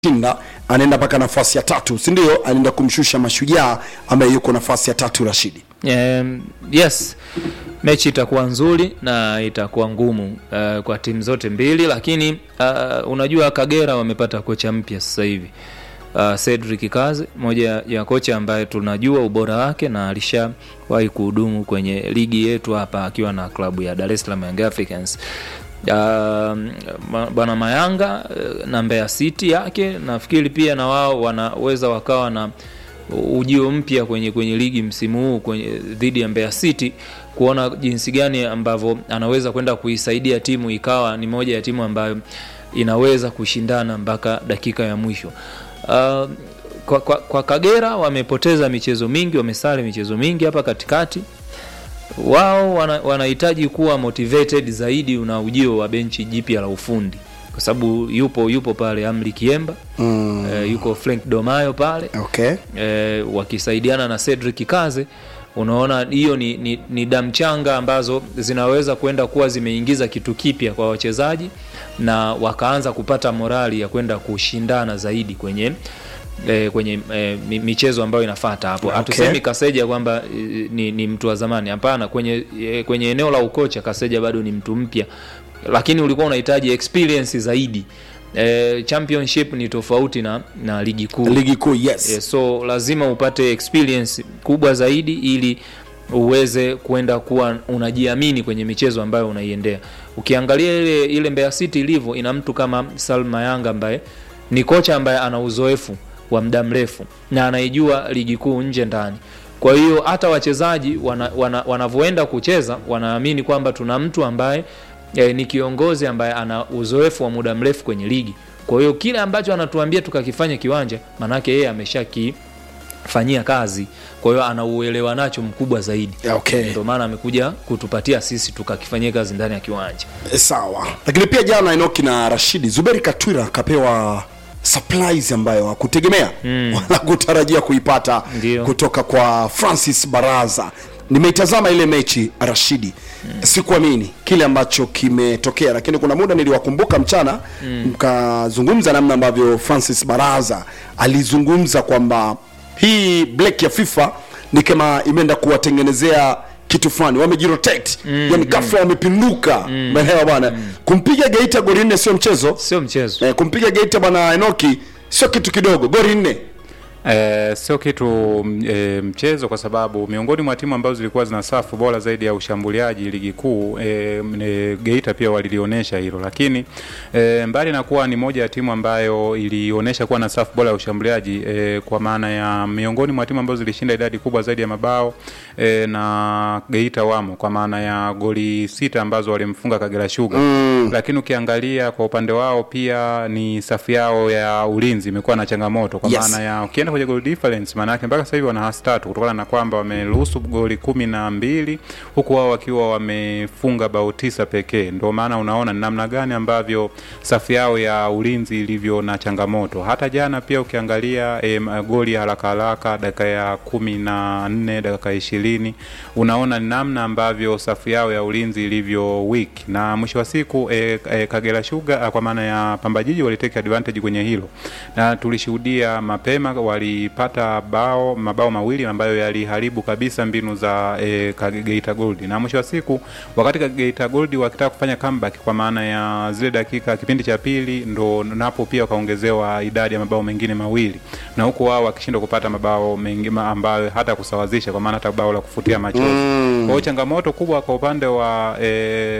shinda anaenda mpaka nafasi ya tatu si ndio anaenda kumshusha mashujaa ambaye yuko nafasi ya tatu rashidi Um, yes mechi itakuwa nzuri na itakuwa ngumu uh, kwa timu zote mbili lakini uh, unajua kagera wamepata kocha mpya sasa hivi uh, cedric kazi moja ya kocha ambaye tunajua ubora wake na alishawahi kuhudumu kwenye ligi yetu hapa akiwa na klabu ya dar es salaam young africans Uh, bwana mayanga uh, na mbeya city yake nafikiri pia na wao wanaweza wakawa na ujio mpya kwenye kwenye ligi msimu huu kwenye dhidi ya Mbeya City kuona jinsi gani ambavyo anaweza kwenda kuisaidia timu ikawa ni moja ya timu ambayo inaweza kushindana mpaka dakika ya mwisho. Uh, kwa, kwa, kwa Kagera wamepoteza michezo mingi, wamesare michezo mingi hapa katikati. Wao wanahitaji wana kuwa motivated zaidi una ujio wa benchi jipya la ufundi kwa sababu yupo yupo pale Amri Kiemba mm. e, yuko Frank Domayo pale okay. e, wakisaidiana na Cedric Kaze. Unaona, hiyo ni, ni, ni damu changa ambazo zinaweza kwenda kuwa zimeingiza kitu kipya kwa wachezaji na wakaanza kupata morali ya kwenda kushindana zaidi kwenye E, kwenye e, michezo ambayo inafata hapo Okay. hatusemi Kaseja kwamba e, ni, ni mtu wa zamani hapana. Kwenye, e, kwenye eneo la ukocha Kaseja bado ni mtu mpya, lakini ulikuwa unahitaji experience zaidi. E, championship ni tofauti na, na ligi kuu ligi kuu yes. e, so lazima upate experience kubwa zaidi ili uweze kwenda kuwa unajiamini kwenye michezo ambayo unaiendea. Ukiangalia ile ile Mbeya City ilivyo, ina mtu kama Salma Yanga ambaye ni kocha ambaye ana uzoefu wa muda mrefu na anaijua ligi kuu nje ndani. Kwa hiyo hata wachezaji wanavyoenda wana, wana kucheza wanaamini kwamba tuna mtu ambaye e, ni kiongozi ambaye ana uzoefu wa muda mrefu kwenye ligi. Kwa hiyo kile ambacho anatuambia tukakifanya kiwanja, manake yeye ameshakifanyia kazi, kwa hiyo ana uelewa nacho mkubwa zaidi. Okay. Ndio maana amekuja kutupatia sisi tukakifanyia kazi ndani ya kiwanja. E, sawa lakini pia jana Enoki na Rashidi Zuberi Katwira akapewa surprise ambayo hakutegemea mm. wala kutarajia kuipata Ndio. kutoka kwa Francis Baraza. Nimeitazama ile mechi Rashidi, mm. sikuamini kile ambacho kimetokea, lakini kuna muda niliwakumbuka mchana mkazungumza namna ambavyo Francis Baraza alizungumza kwamba hii black ya FIFA ni kama imeenda kuwatengenezea kitu fulani wamejirotate mm, yani ghafla wamepinduka umeelewa bwana kumpiga Geita goli nne sio mchezo Sio mchezo. eh, kumpiga Geita bwana Enoki sio kitu kidogo goli nne Eh, sio kitu e, mchezo kwa sababu miongoni mwa timu ambazo zilikuwa zina safu bora zaidi ya ushambuliaji ligi kuu e, e, Geita pia walilionyesha hilo, lakini e, mbali na kuwa ni moja ya timu ambayo ilionyesha kuwa na safu bora ya ushambuliaji e, kwa maana ya miongoni mwa timu ambazo zilishinda idadi kubwa zaidi ya mabao e, na Geita wamo kwa maana ya goli sita ambazo walimfunga Kagera Sugar mm. Lakini ukiangalia kwa upande wao pia ni safu yao ya ulinzi imekuwa na changamoto kwa Yes. maana ya ukienda kwenye goal difference maana yake mpaka sasa hivi wana hasi tatu kutokana na kwamba wameruhusu goli kumi na mbili huku wao wakiwa wamefunga bao tisa pekee. Ndio maana unaona ni namna gani ambavyo safu yao ya ulinzi ilivyo na changamoto. Hata jana pia ukiangalia e, goli ya haraka haraka dakika ya kumi na nne dakika ya ishirini unaona ni namna ambavyo safu yao ya ulinzi ilivyo weak, na mwisho wa siku e, e, Kagera Sugar ah, kwa maana ya Pamba Jiji walitake advantage kwenye hilo, na tulishuhudia mapema walipata bao mabao mawili ambayo yaliharibu kabisa mbinu za e, Geita Gold, na mwisho wa siku wakati Geita Gold wakitaka kufanya comeback kwa maana ya zile dakika kipindi cha pili, ndo napo pia wakaongezewa idadi ya mabao mengine mawili, na huku wao wakishindwa kupata mabao mengi ma- ambayo hata kusawazisha, kwa maana hata bao la kufutia machozi mm. Kwa hiyo changamoto kubwa kwa upande wa e,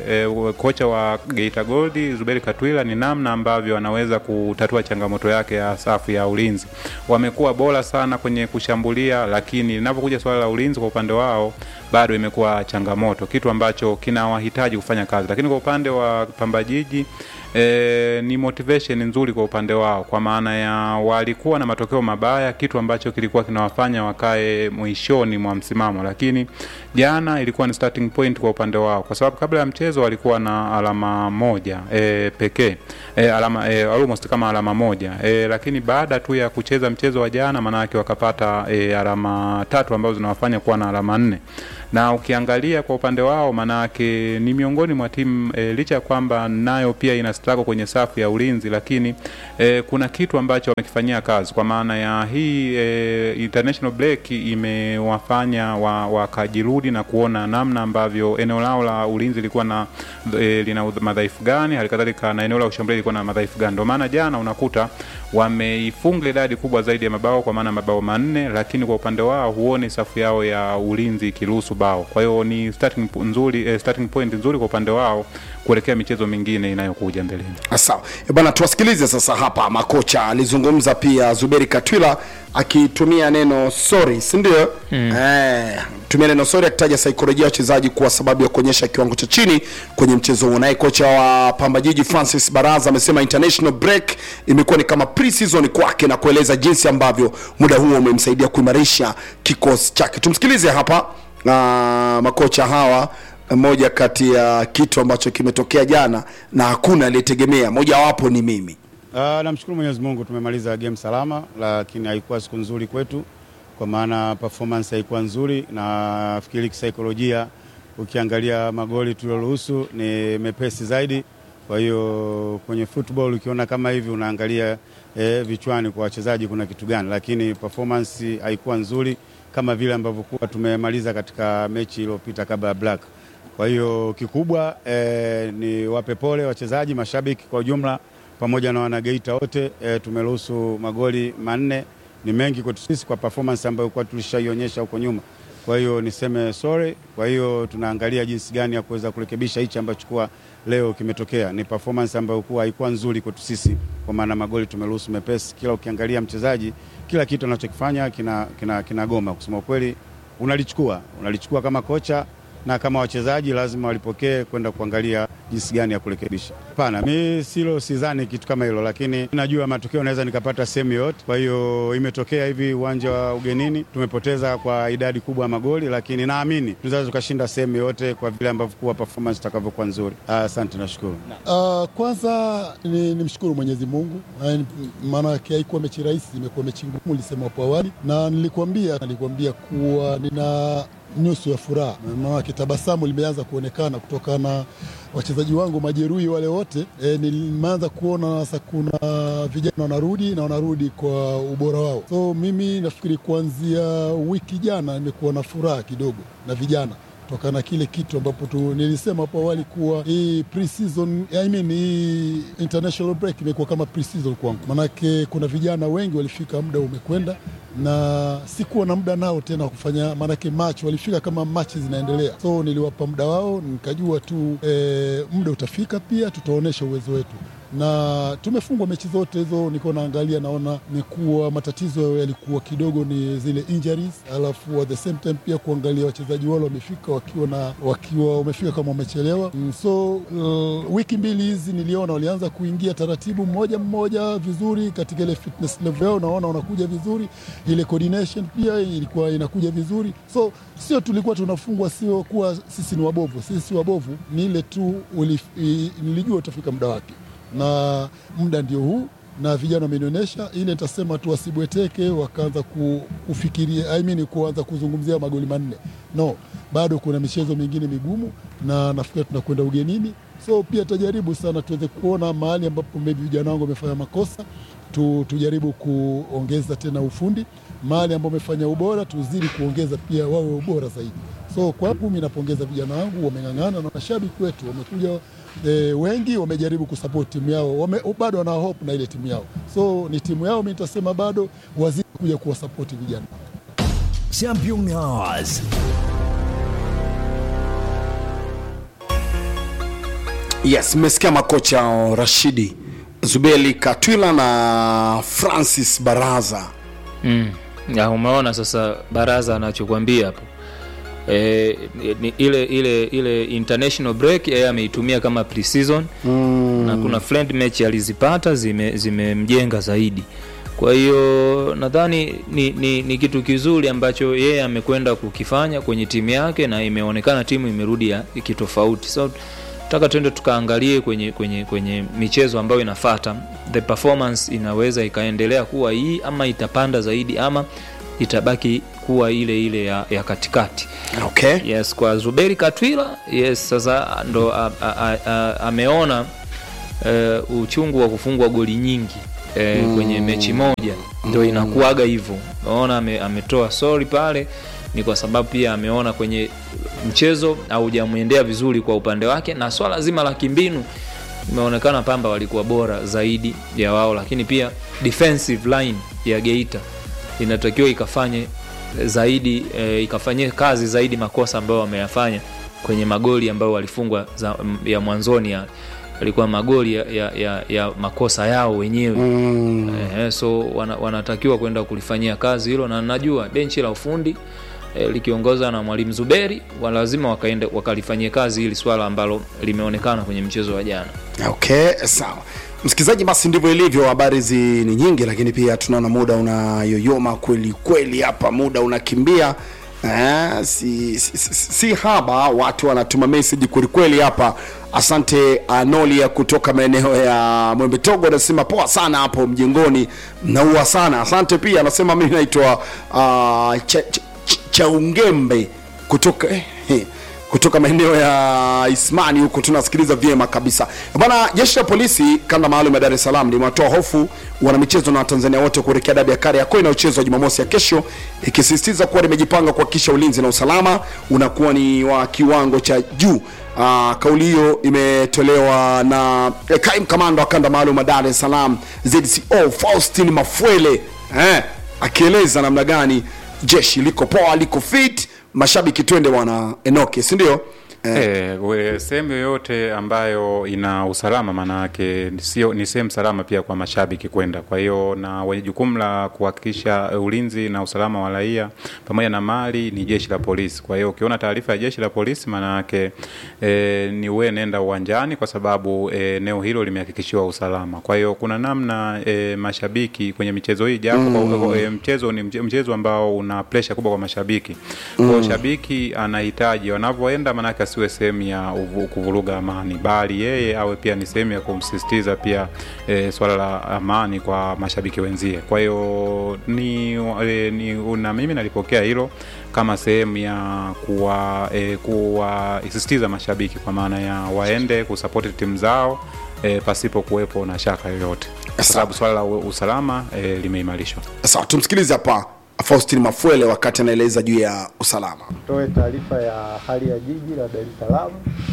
e, kocha wa Geita Gold Zuberi Katwila ni namna ambavyo anaweza kutatua changamoto yake ya safu ya ulinzi. Wamekuwa bora sana kwenye kushambulia, lakini linapokuja swala la ulinzi kwa upande wao bado imekuwa changamoto, kitu ambacho kinawahitaji kufanya kazi. Lakini kwa upande wa Pamba Jiji E, ni motivation nzuri kwa upande wao, kwa maana ya walikuwa na matokeo mabaya, kitu ambacho kilikuwa kinawafanya wakae mwishoni mwa msimamo, lakini jana ilikuwa ni starting point kwa upande wao, kwa sababu kabla ya mchezo walikuwa na alama moja e, pekee e, alama e, almost kama alama moja e, lakini baada tu ya kucheza mchezo wa jana, maana yake wakapata e, alama tatu ambazo zinawafanya kuwa na alama nne na ukiangalia kwa upande wao manake ni miongoni mwa timu e, licha ya kwamba nayo pia ina struggle kwenye safu ya ulinzi lakini e, kuna kitu ambacho wamekifanyia kazi kwa maana ya hii e, international break imewafanya wa- wakajirudi na kuona namna ambavyo eneo lao la ulinzi lilikuwa na e, lina udh- madhaifu gani halikadhalika na eneo la kushambulia lilikuwa na madhaifu gani ndio maana jana unakuta wameifunga idadi kubwa zaidi ya mabao kwa maana mabao manne lakini kwa upande wao huoni safu yao ya ulinzi ikiruhusu bao kwa hiyo ni starting po- nzuri eh, starting point nzuri kwa upande wao kuelekea michezo mingine inayokuja mbeleni sawa Eh, bwana tuwasikilize sasa hapa makocha alizungumza pia zuberi katwila akitumia neno sorry sindio mm. eh, tumia neno sorry akitaja saikolojia ya wachezaji kuwa sababu ya kuonyesha kiwango cha chini kwenye mchezo huo naye kocha wa pamba jiji francis baraza amesema international break imekuwa ni kama pre-season kwake na kueleza jinsi ambavyo muda huo umemsaidia kuimarisha kikosi chake tumsikilize hapa uh, makocha hawa moja kati ya kitu ambacho kimetokea jana na hakuna aliyetegemea mojawapo ni mimi Uh, namshukuru Mwenyezi Mungu tumemaliza game salama, lakini haikuwa siku nzuri kwetu kwa maana performance haikuwa nzuri, na nafikiri kisaikolojia, ukiangalia magoli tulioruhusu ni mepesi zaidi. Kwa hiyo kwenye football ukiona kama hivi unaangalia eh, vichwani kwa wachezaji kuna kitu gani, lakini performance haikuwa nzuri kama vile ambavyo kuwa tumemaliza katika mechi iliyopita kabla ya Black. Kwa hiyo kikubwa eh, ni wape pole wachezaji, mashabiki kwa ujumla pamoja na wanageita wote e, tumeruhusu magoli manne, ni mengi kwetu sisi kwa performance ambayo kwa tulishaionyesha huko nyuma. Kwa hiyo niseme sorry. Kwa hiyo tunaangalia jinsi gani ya kuweza kurekebisha hichi ambacho kuwa leo kimetokea. Ni performance ambayo kuwa haikuwa nzuri kwetu sisi, kwa maana magoli tumeruhusu mepesi. Kila ukiangalia mchezaji, kila kitu anachokifanya kina, kina, kina goma. Kusema ukweli, unalichukua unalichukua kama kocha na kama wachezaji lazima walipokee kwenda kuangalia jinsi gani ya kurekebisha. Hapana, mi silo, sidhani kitu kama hilo, lakini najua matokeo naweza nikapata sehemu yoyote. Kwa hiyo imetokea hivi uwanja wa ugenini, tumepoteza kwa idadi kubwa ya magoli, lakini naamini tunaweza tukashinda sehemu yoyote kwa vile ambavyo kuwa performance itakavyokuwa nzuri. Ah, Asante, nashukuru. Uh, kwanza ni, ni mshukuru Mwenyezi Mungu, Eh, maana yake haikuwa mechi rahisi, imekuwa mechi ngumu, nilisema hapo awali, na nilikwambia nilikwambia kuwa nina nyuso ya furaha, maanake tabasamu limeanza kuonekana kutokana na wachezaji wangu majeruhi wale wote. E, nimeanza kuona sasa kuna vijana wanarudi na wanarudi kwa ubora wao, so mimi nafikiri kuanzia wiki jana nimekuwa na furaha kidogo na vijana kutokana na kile kitu ambapo tu nilisema hapo awali kuwa hii pre-season, I mean, hii international break imekuwa kama pre-season kwangu, manake kuna vijana wengi walifika, muda umekwenda na sikuwa na muda nao tena wa kufanya, maanake match walifika kama machi zinaendelea, so niliwapa muda wao, nikajua tu eh, muda utafika, pia tutaonyesha uwezo wetu na tumefungwa mechi zote hizo. Niko naangalia naona ni kuwa matatizo yalikuwa kidogo ni zile injuries, alafu at the same time pia kuangalia wachezaji wale wamefika wakiwa na wakiwa wamefika kama wamechelewa. Mm, so uh, wiki mbili hizi niliona walianza kuingia taratibu mmoja mmoja vizuri katika ile fitness level yao, naona wanakuja vizuri, ile coordination pia ilikuwa inakuja vizuri, so sio tulikuwa tunafungwa, sio kuwa sisi ni wabovu. Sisi si wabovu, ni ile tu ulif, i, nilijua utafika muda wake na muda ndio huu na vijana wamenionyesha ile, nitasema tu wasibweteke wakaanza ku- kufikiria I mean, kuanza kuzungumzia magoli manne. No, bado kuna michezo mingine migumu, na nafikiri tunakwenda ugenini, so pia tajaribu sana tuweze kuona mahali ambapo maybe vijana wangu wamefanya makosa tu, tujaribu kuongeza tena ufundi, mahali ambapo wamefanya ubora tuzidi kuongeza pia wawe ubora zaidi. So kwangu mimi napongeza vijana wangu, wameng'ang'ana na mashabiki wetu wamekuja e, wengi wamejaribu kusupport timu yao wame, bado wana hope na ile timu yao, so ni timu yao. Mimi nitasema bado wazidi kuja kuwasapoti vijana. Champion Hours. yes mmesikia makocha hao, rashidi zubeli katwila na francis baraza mm. ya umeona sasa baraza anachokwambia hapo e, ni, ile ile ile international break yeye ameitumia kama pre-season mm. na kuna friend match alizipata zime- zimemjenga zaidi kwa hiyo nadhani ni, ni, ni kitu kizuri ambacho yeye amekwenda kukifanya kwenye timu yake na imeonekana timu imerudi ya kitofauti so taka tuende tukaangalie kwenye kwenye kwenye michezo ambayo inafata the performance inaweza ikaendelea kuwa hii ama itapanda zaidi ama itabaki kuwa ile ile ya, ya katikati okay yes kwa zuberi katwila yes sasa ndo a, a, a, a, ameona uh, uchungu wa kufungwa goli nyingi eh, mm. kwenye mechi moja ndo inakuaga hivyo naona ame, ametoa sorry pale ni kwa sababu pia ameona kwenye mchezo haujamwendea vizuri kwa upande wake na swala zima la kimbinu imeonekana pamba walikuwa bora zaidi ya wao lakini pia defensive line ya geita inatakiwa ikafanye zaidi e, ikafanyie kazi zaidi makosa ambayo wameyafanya kwenye magoli ambayo walifungwa za, m- ya mwanzoni yale yalikuwa magoli ya, ya, ya, ya makosa yao wenyewe mm. e, so wana, wanatakiwa kwenda kulifanyia kazi hilo na najua benchi la ufundi e, likiongozwa na mwalimu zuberi wa lazima wakaende wakalifanyia kazi hili swala ambalo limeonekana kwenye mchezo wa jana okay sawa msikilizaji basi ndivyo ilivyo habari hizi ni nyingi lakini pia tunaona muda unayoyoma kweli kweli hapa muda unakimbia Eh, si, si, si, si haba watu wanatuma message kwelikweli hapa asante anolia kutoka maeneo ya mwembe togo anasema poa sana hapo mjengoni mnaua sana asante pia anasema mimi naitwa uh, cha, cha, cha, chaungembe kutoka eh, eh, kutoka maeneo ya Ismani huko tunasikiliza vyema kabisa bwana. Jeshi la polisi kanda maalum ya Dar es Salaam limewatoa hofu wanamichezo na Watanzania wote kuelekea dabi ya Kariakoo inayochezwa Jumamosi ya kesho, ikisisitiza kuwa limejipanga kuhakikisha ulinzi na usalama unakuwa ni wa kiwango cha juu. Uh, kauli hiyo imetolewa na eh, kaimu kamanda wa kanda maalum ya Dar es Salaam ZCO Faustin Mafwele eh, akieleza namna gani jeshi liko poa, liko fit mashabiki twende wana enoke si ndio eh, Eh, we- sehemu yoyote ambayo ina usalama maana yake sio ni sehemu salama pia kwa mashabiki kwenda. Kwa hiyo na wenye jukumu la kuhakikisha eh, ulinzi na usalama wa raia pamoja na mali ni jeshi la polisi. Kwa hiyo ukiona taarifa ya jeshi la polisi maana yake eh, ni wewe nenda uwanjani kwa sababu eh, eneo hilo limehakikishiwa usalama. Kwa hiyo kuna namna eh, mashabiki kwenye michezo hii japo mm. eh, mchezo ni mche- mchezo ambao una pressure kubwa kwa mashabiki. Kwa hiyo shabiki anahitaji wanavyoenda maanake asiwe sehemu ya uvu- kuvuruga amani, bali yeye awe pia ni sehemu ya kumsisitiza pia e, swala la amani kwa mashabiki wenzie. Kwa hiyo ni, e, ni na mimi nalipokea hilo kama sehemu ya kuwa e, kuwasisitiza mashabiki kwa maana ya waende kusapoti timu zao e, pasipo kuwepo na shaka yoyote, kwa sababu swala la u- usalama e, limeimarishwa. sawa tumsikilize hapa faustin mafwele wakati anaeleza juu ya usalama Toe taarifa ya hali ya jiji la Dar es Salaam.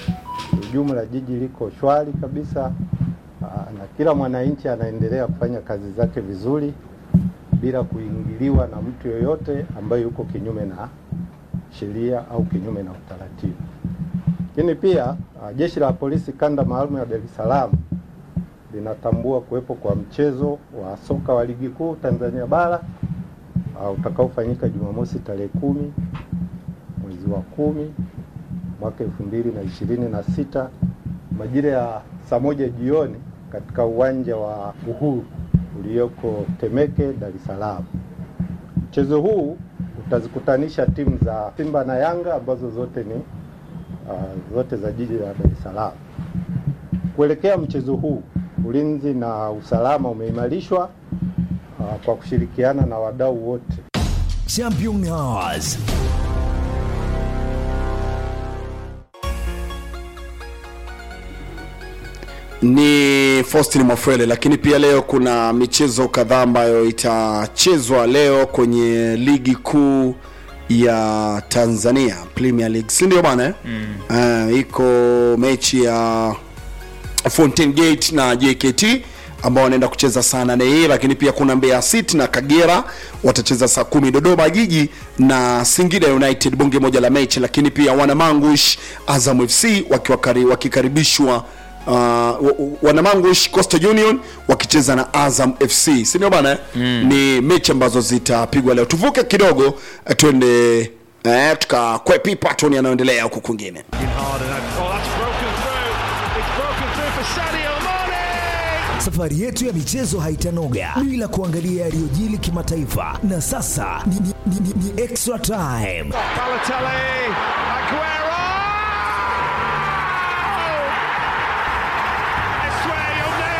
Ujumla jiji liko shwari kabisa, aa, na kila mwananchi anaendelea kufanya kazi zake vizuri bila kuingiliwa na mtu yoyote ambaye yuko kinyume na sheria au kinyume na utaratibu. Lakini pia aa, jeshi la polisi kanda maalum ya Dar es Salaam linatambua kuwepo kwa mchezo wa soka wa ligi kuu Tanzania bara uh, utakaofanyika Jumamosi tarehe kumi mwezi wa kumi mwaka elfu mbili na ishirini na sita majira ya saa moja jioni katika uwanja wa Uhuru ulioko Temeke, Dar es Salaam. Mchezo huu utazikutanisha timu za Simba na Yanga ambazo zote ni uh, zote za jiji la Dar es Salaam. Kuelekea mchezo huu, ulinzi na usalama umeimarishwa uh, kwa kushirikiana na wadau wote Champion Hours. ni faustin mafwele lakini pia leo kuna michezo kadhaa ambayo itachezwa leo kwenye ligi kuu ya tanzania premier league si ndio bana eh? mm. uh, iko mechi ya Fountain Gate na JKT ambao wanaenda kucheza saa nane hii, lakini pia kuna Mbeya City na Kagera watacheza saa kumi. Dodoma Jiji na Singida United bonge moja la mechi, lakini pia Wanamangush Azam FC wakiwakari, wakikaribishwa Uh, wa- wa- wanamangush coastal union wakicheza na azam fc sindio bana eh? mm. ni mechi ambazo zitapigwa leo tuvuke kidogo eh, twende eh, tukakwepi patoni yanayoendelea huku kwingine Safari yetu ya michezo haitanoga bila kuangalia yaliyojili kimataifa, na sasa ni, ni, ni, ni, ni extra time.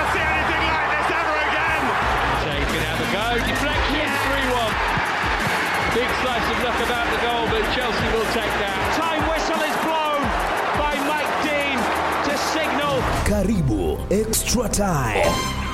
Shea can have a go. Deflection, 3 1. Big slice of luck about the goal, but Chelsea will take that. Time whistle is blown by Mike Dean to signal Karibu Extra Time.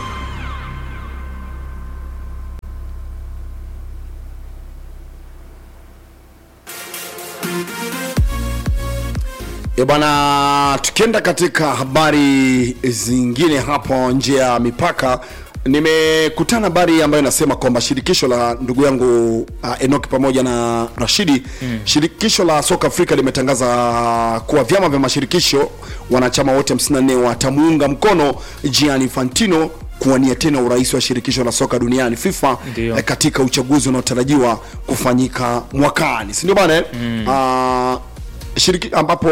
E bwana, tukienda katika habari zingine hapo nje ya mipaka, nimekutana habari ambayo inasema kwamba shirikisho la ndugu yangu uh, Enoki pamoja na Rashidi mm. shirikisho la soka Afrika limetangaza kuwa vyama vya mashirikisho wanachama wote 54 watamuunga mkono Gianni Infantino kuwania tena urais wa shirikisho la soka duniani FIFA Ndio. eh, katika uchaguzi unaotarajiwa kufanyika mwakani, si ndio bana? eh? Ah, shiriki ambapo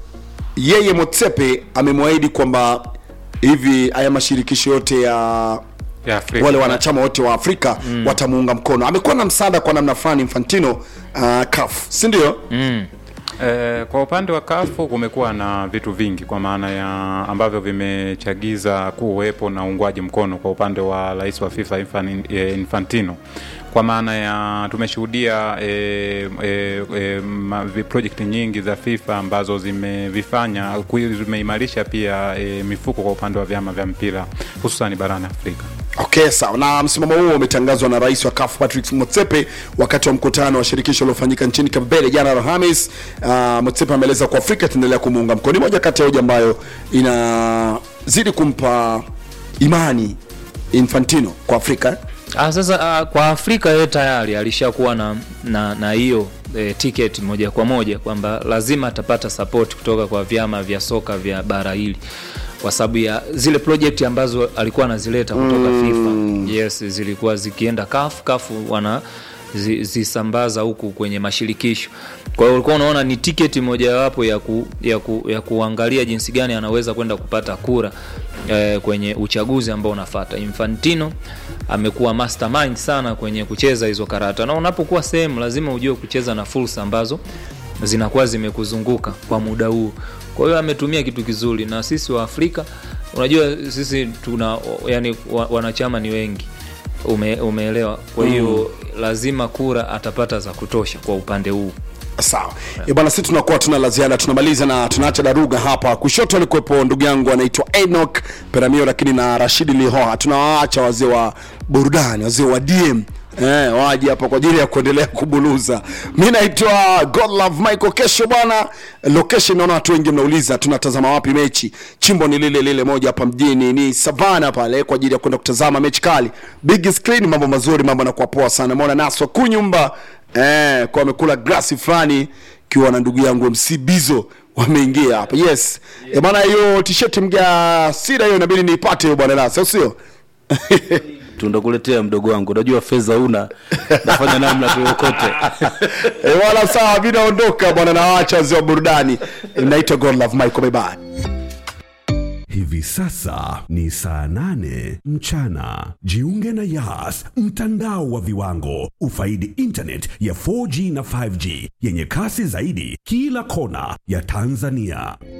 yeye Motsepe amemwahidi kwamba hivi haya mashirikisho yote ya ya Afrika. wale wanachama wote wa Afrika mm. watamuunga mkono. Amekuwa na msaada kwa namna fulani Infantino uh, CAF, si ndio? mm. Eh, kwa upande wa kafu kumekuwa na vitu vingi kwa maana ya ambavyo vimechagiza kuwepo na uungwaji mkono kwa upande wa rais wa FIFA Infan- eh, Infantino kwa maana ya tumeshuhudia e, e, e, ma- vi- project nyingi za FIFA ambazo zimevifanya ku- zimeimarisha pia e, mifuko kwa upande wa vyama vya mpira hususan barani Afrika. Okay, sawa. Na msimamo huo umetangazwa na rais wa CAF Patrick Motsepe wakati wa mkutano wa shirikisho uliofanyika nchini Cape Verde jana Alhamis. Uh, Motsepe ameeleza kuwa Afrika itaendelea kumuunga mkono. Ni moja kati ya hoja ambayo inazidi kumpa imani Infantino kwa Afrika. Ah, sasa ah, kwa Afrika yeye tayari alishakuwa na na na hiyo e, ticket moja kwa moja kwamba lazima atapata support kutoka kwa vyama vya soka vya bara hili kwa sababu ya zile project ambazo alikuwa anazileta kutoka FIFA. Yes, zilikuwa zikienda CAF, CAF wana zi- zisambaza huku kwenye mashirikisho. Kwa hiyo ulikuwa unaona ni tiketi mojawapo ya, ku, ya, ku, ya kuangalia jinsi gani anaweza kwenda kupata kura eh, kwenye uchaguzi ambao unafata. Infantino amekuwa mastermind sana kwenye kucheza hizo karata, na unapokuwa sehemu lazima ujue kucheza na fursa ambazo zinakuwa zimekuzunguka kwa muda huu. Kwa hiyo ametumia kitu kizuri, na sisi wa Afrika unajua sisi tuna yani, wa, wanachama ni wengi ume, umeelewa. Kwa hiyo lazima kura atapata za kutosha kwa upande huu. Sawa yeah. Bwana, sisi tunakuwa tuna la ziada, tunamaliza na tunaacha daruga hapa. Kushoto alikuwepo ndugu yangu anaitwa Enoch Peramio, lakini na Rashidi Lihoha. Tunawaacha wazee wa burudani, wazee wa DM Eh, waje hapa kwa ajili ya kuendelea kubuluza. Mi naitwa Godlove Michael. Kesho bwana, location naona watu wengi mnauliza tunatazama wapi mechi. Chimbo ni lile lile moja hapa mjini, ni Savana pale kwa ajili ya kwenda kutazama mechi kali, big screen, mambo mazuri, mambo yanakuwa poa sana. Umeona Naswa Kunyumba eh, kwa amekula glasi fulani kiwa na ndugu yangu MC Bizo wameingia hapa. Yes. Eh, bwana hiyo t-shirt mga sida hiyo inabidi niipate hiyo bwana Nasa, sio? tundakuletea mdogo wangu unajua fedha una nafanya namna tuyokote Eh, wala sawa, mi naondoka bwana, nawaacha wazee wa burudani. Eh, Naitwa Godlove Michael, bye bye. Hivi sasa ni saa nane mchana. Jiunge na Yas, mtandao wa viwango. Ufaidi internet ya 4G na 5G yenye kasi zaidi kila kona ya Tanzania.